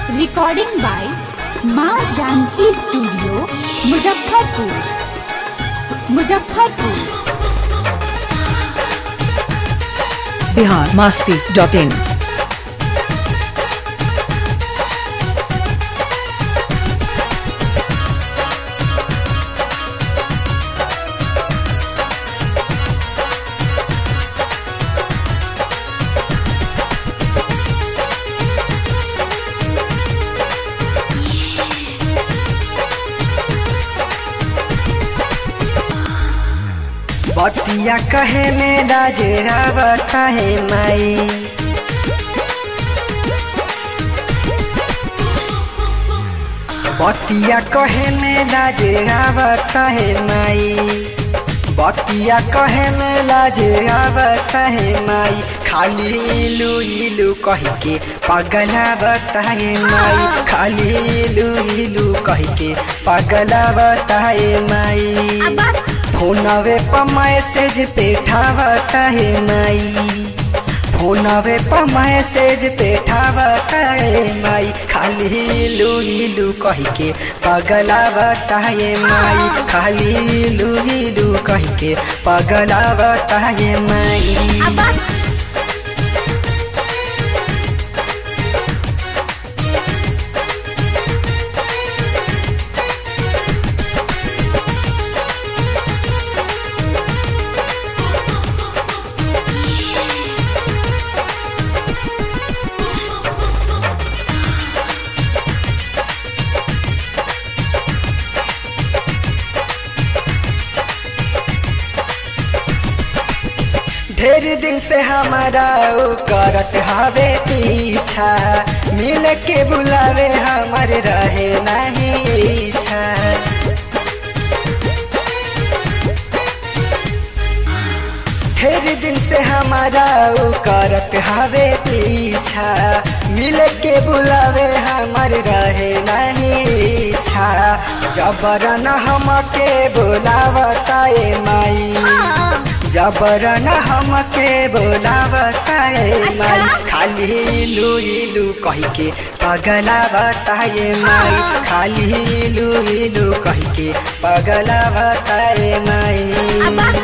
recording by Maa Janki studio Muzaffarpur Muzaffarpur Bihar Masti dot in बतिया कहे में राजरावता है माई बतिया कहे में राजरावता है माई बतिया कहे में लाजरावता है माई खाली इलू इलू कह के पगलावता है माई खाली इलू इलू कह के पगलावता है माई फोनवे पर मैसेज पे ठावता है माई फोनवे पर मैसेज पे ठावता है माई खाली इलू इलू कह के पगलावता है माई खाली इलू इलू कह के पगलावता है माई ढेर दिन से हमारा उ करत हवे पीछा मिल के बुलावे हमार रहे नहीं इच्छा ढेर दिन से हमारा उ करत हवे पीछा मिल के बुलावे हमार रहे नहीं इच्छा जबरन हमके बुलावता ए माई जबरन हमके बोलावता है माई खाली इलू इलू कह के पगलावता है माई खाली इलू इलू कह के पगलावता है माई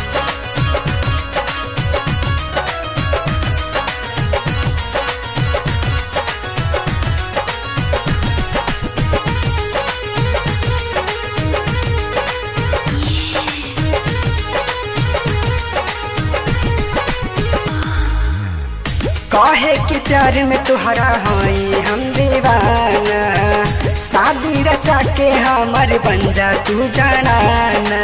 कहे कि प्यार में तुहरा हई हम दीवाना शादी रचा के हमर बन जा तू जाना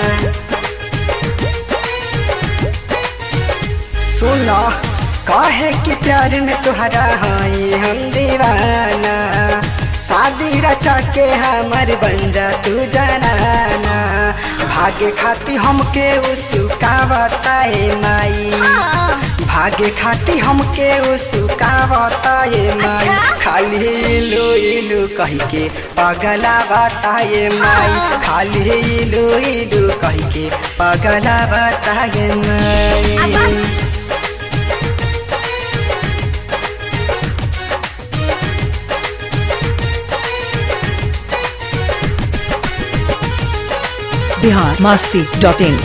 सुनो कहे कि प्यार में तुहरा हई हम दीवाना शादी रचा के हमर बन जा तू जाना भागे खाती हमके उसकावता है माई भागे खाती हमके उसकावता ये माई खाली इलू इलू कह के पगलावता ये माई खाली इलू इलू कह के पगलावता ये माई बिहार मास्ती डॉट इन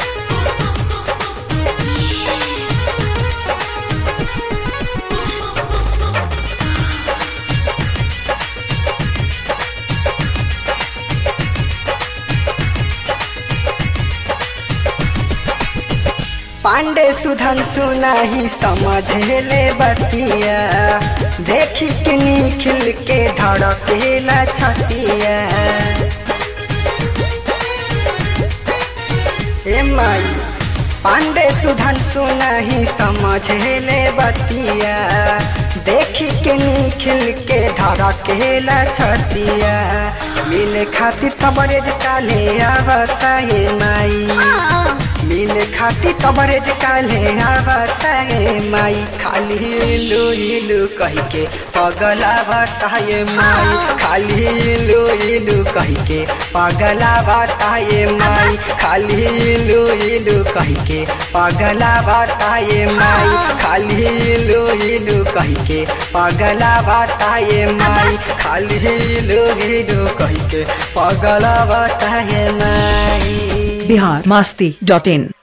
पांडे सुधन सुनाही समझेले बतिया देखी के निखिल के धड़केला छतिया ए माई पांडे सुधन सुनाही समझेले बतिया देखी के निखिल के धड़केला छतिया मिले खातिर तबरेज काले आवता हे माई मिले खाती कवरेज काले आवता है माई खाली इलू इलू कह के पगलावता है माई खाली इलू इलू कह के पगलावता है माई खाली इलू इलू कह के पगलावता है माई खाली इलू इलू कह के पगलावता है माई खाली इलू इलू कह के पगलावता है माई बिहार मास्ती डॉट इन